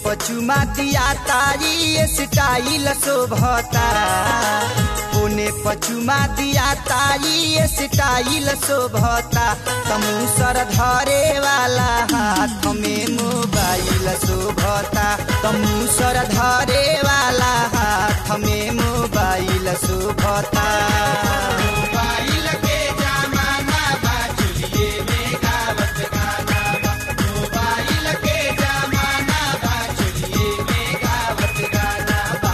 पचुमा दिया तारी स्टाइल शोभता पुने पचुमा दिया तारी स्टाइल शोभता तमुसर धरे वाला हाथ में मोबाइल शोभता तमुसर धरे वाला हाथ में मोबाइल शोभता मोबाइल के जमाना बा चुलिए में गावत गाना बा मोबाइल के जमाना बा चुलिए में गावत गाना बा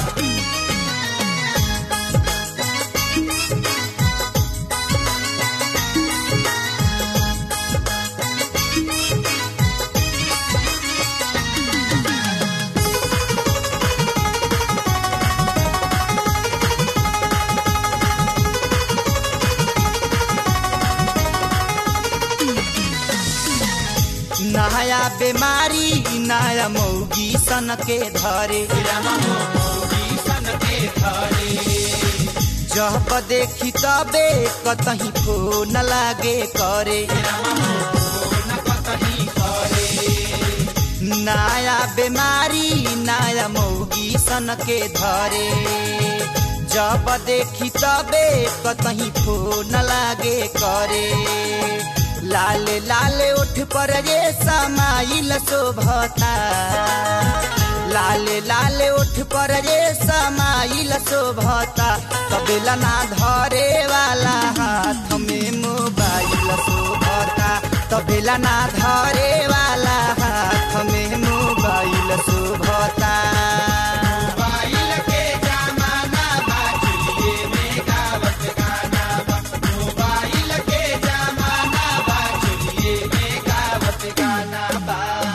नया बीमारी नया मौगी सन के धरे सन के धरे जब देखी तबे कतही फोन लागे करे न कतही करे नया बीमारी नया मौगी सन के धरे जब देखी तबे कतही फोन लागे करे लाल लाल उठ पर ये समाइल शोभता लाल लाल उठ पर ये समाइल शोभता कबेला ना धरे वाला हाथ में मोबाइल शोभता तबेला ना धरे वाला हाथ में मोबाइल शोभता मोबाइल के जमाना बा चुलिए में गावत गाना बा मोबाइल के जमाना बा चुलिए में गावत गाना बा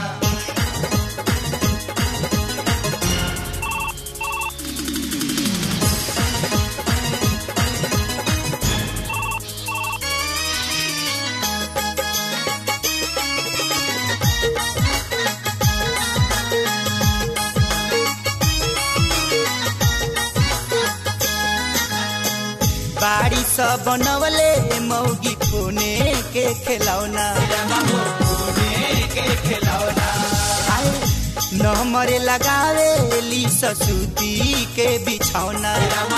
बाड़ी सब बनवले मौगी फोने के खिलौना के खिलौना आए नंबर लगावे ली ससुती के बिछौना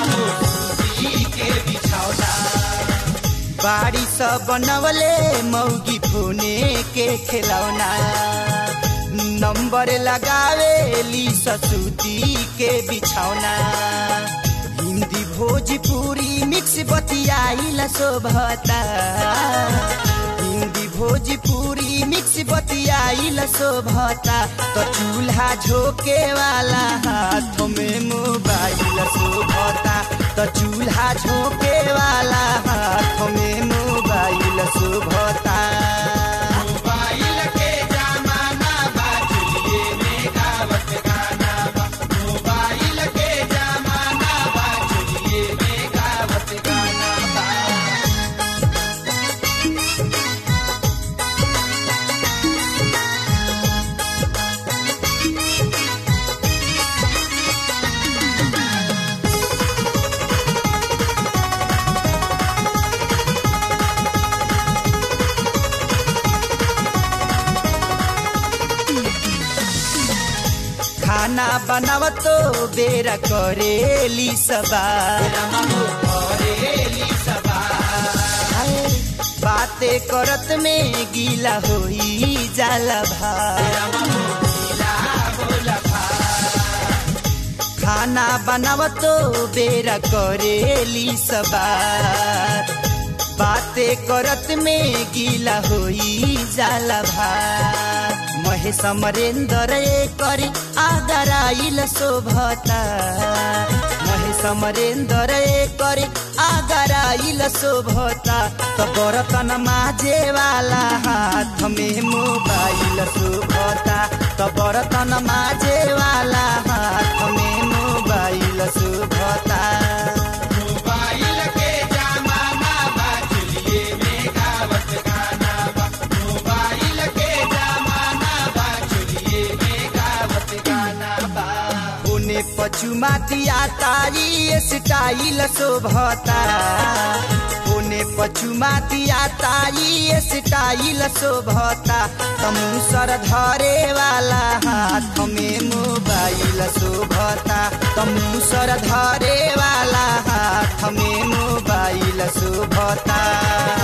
के बिछौना बाड़ी सब बनवले मौगी फोने के खिलौना नंबर लगावे ली ससुती के बिछौना हिंदी भोजपुरी मिक्स बतियाइल शोभता हिंदी भोजपुरी मिक्स बतियाइल शोभता तो चूल्हा झोके वाला हाथ में मोबाइल शोभता तो चूल्हा झोके वाला हाथ में मोबाइल शोभता मोबाइल के जमाना बा चुलिए में गावत गाना बा मोबाइल के जमाना बा चुलिए में गावत गाना बा खाना बनावतो बेरा करेली सवार हाय, बातें करत में गीला होई जाला भार खाना बनावतो बेरा करेली सवार बातें करत में गीला होई जाला भार महेश अमरेंद्र कर आदराइल शोभता महेश अमरेंद्र कर आगराइल शोभता तो बर्तन माजे वाला हाथ में मोबाइल शोभता तो बर्तन माजे वाला हाथ में मोबाइल शोभता मोबाइल के जमाना बा चुलिए में गावत गाना बा मोबाइल के जमाना बा चुलिए में गावत गाना बा पुने पचुमा दिया तारी स्टाइल शोभता पुने पछुमा दिया ताई स्टाइल शोभता तमुसर धरे वाला हाथ में मोबाइल शोभता तमुसर धरे वाला हाथ में मोबाइल शोभता